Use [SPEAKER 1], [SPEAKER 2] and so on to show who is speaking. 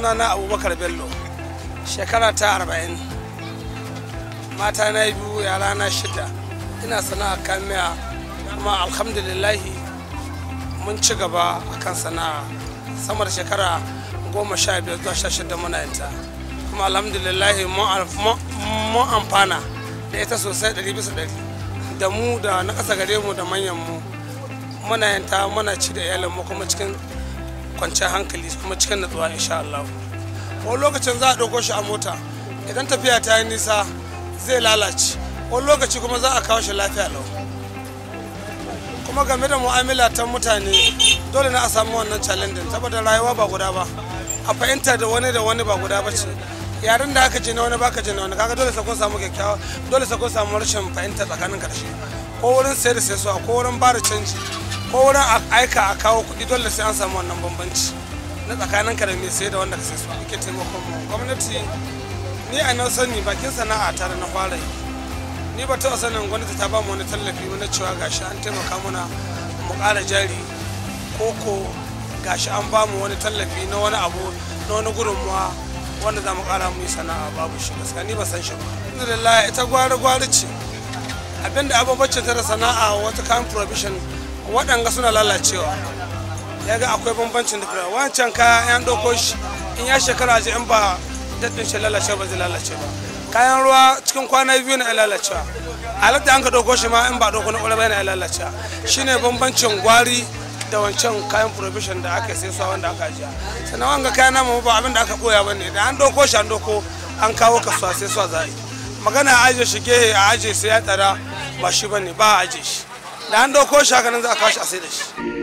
[SPEAKER 1] sunana abubakar bello shekara ta arba'in mata na biyu yara na shida ina sana'a kamiya kuma alhamdulillahi mun ci gaba a kan sana'a sama da shekara goma sha biyar zuwa sha shida muna yanta kuma alhamdulillahi mun amfana da ita sosai ɗari bisa ɗari da mu da na ƙasa gare mu da manyan mu muna yanta muna ci da iyalin mu kuma cikin kwanciyar hankali kuma cikin natsuwa insha Allah wani lokacin za a ɗauko shi a mota idan tafiya ta yi nisa zai lalace wani lokaci kuma za a kawo shi lafiya lau kuma game da mu'amala ta mutane dole na a samu wannan challenge saboda rayuwa ba guda ba a fahimta da wani da wani ba guda ba ce yaren da aka je na wani baka je na wani kaga dole sai kun samu kyakkyawa dole sai kun samu rashin fahimta tsakanin karshe ko wurin sayar da sai ko wurin ba da canji ko wurin aika a kawo kuɗi dole sai an samu wannan bambanci na tsakanin ka da mai sai da wanda ka sai su ake taimakon mu gwamnati ni a nan sani bakin sana'a tare na fara yi ni ba taɓa sanin gwamnati ta ba mu wani tallafi wani cewa gashi an taimaka muna mu ƙara jari ko ko gashi an ba mu wani tallafi na wani abu na wani gudunmuwa wanda za mu ƙara mu yi sana'a babu shi gaskiya ni ba san shi ba alhamdulillah ita gwari gwari ce abinda abubuwan ta da sana'a wata kayan provision waɗanga suna lalacewa ya ga akwai bambancin da wancan kaya yan ɗauko shi in ya shekara ji in ba daɗin shi lalace ba zai lalace ba kayan ruwa cikin kwana biyu na lalacewa halatta an ka ɗauko shi ma in ba ɗauko na ƙwararra yana lalacewa shine bambancin gwari da wancan kayan provision da aka sai suwa wanda aka ajiya sannan wanga kayan namu ba abin da aka ɓoya ba ne da an ɗauko shi an ɗauko an kawo kasuwa sai suwa za a yi magana a ajiye shi gehe a ajiye sai ya tsara ba shi ba ne ba a ajiye shi da an ɗauko shi haka nan za a kawo shi a sai da shi